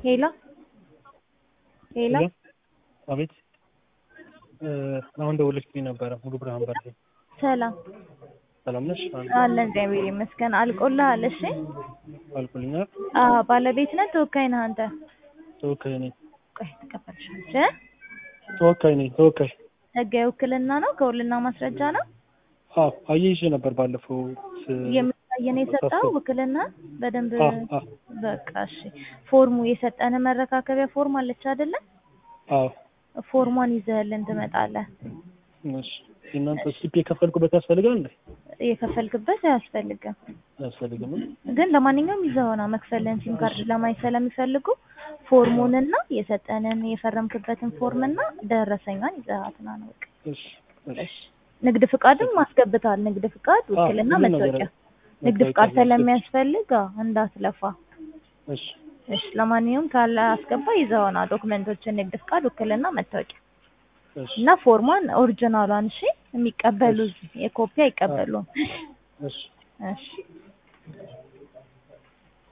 ሄሎ ሄሎ አቤት አሁን ደውለሽልኝ ነበረ። ሙሉ ብርሃን በርሄ ሰላም ሰላም ነሽ? አለ እግዚአብሔር ይመስገን። አልቆልሃል? እሺ አልኩልኛል። አዎ ባለቤት ነህ ተወካይ ነህ አንተ? ተወካይ ነኝ። ቆይ ትቀበልሻለች እ ተወካይ ነኝ። ተወካይ ህጋዊ ውክልና ነው ከውልና ማስረጃ ነው አዎ አየይዤ ነበር ባለፈው ስ- የሚታየን የሰጠው ውክልና በደንብ አ አ በቃ እሺ። ፎርሙ የሰጠን መረካከቢያ ፎርም አለች አይደለ? አዎ ፎርሟን ይዘህልን ትመጣለህ። እሺ የእናንተ ስሊፕ የከፈልኩበት ያስፈልጋል እንዴ? የከፈልክበት አያስፈልግም፣ አያስፈልግም። ግን ለማንኛውም ይዘኸው ና መክፈልህን ሲም ካርድ ለማየት ስለሚፈልጉ ፎርሙንና የሰጠንን የፈረምክበትን ፎርምና ደረሰኛን ይዘሃት ና ነው በቃ። እሺ እሺ እሺ ንግድ ፍቃድም አስገብተሃል። ንግድ ፍቃድ፣ ውክልና፣ ሁሉም ነገር መታወቂያ። ንግድ መታወቂያ ፍቃድ ነው። ስለሚያስፈልግ አዎ፣ እንዳትለፋ። እሺ እሺ ለማንኛውም ካለ አስገባ ይዘኸው ና ዶክመንቶችን፣ ንግድ ፍቃድ፣ ውክልና፣ መታወቂያ እሺ እና ፎርሟን ኦሪጂናሏን። እሺ የሚቀበሉ የኮፒ አይቀበሉም። እሺ እሺ